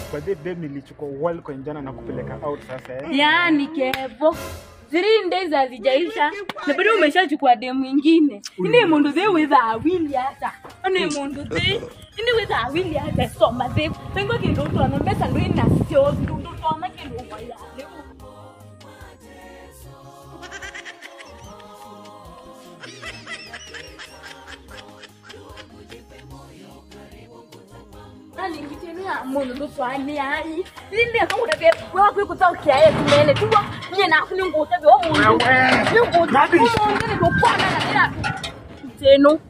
kwa the day nilichukua Walcoin jana na kupeleka out sasa eh. Yaani Kevo, three days hazijaisha na bado umeshachukua demu ingine. Ini mundu the witha awili hata. Ini mundu the ini witha awili hata soma the. Pengo kindu twana mbesa ndo ina sio ndu twana kindu kwa ya. alingitemea mundu luswani ai linde kamuda vye wakwi kutaukia ye kumele tuwa nye na kuni nguta vye omundu Wewe. ni nguta Rubbish. omundu ni kukwana na ila teno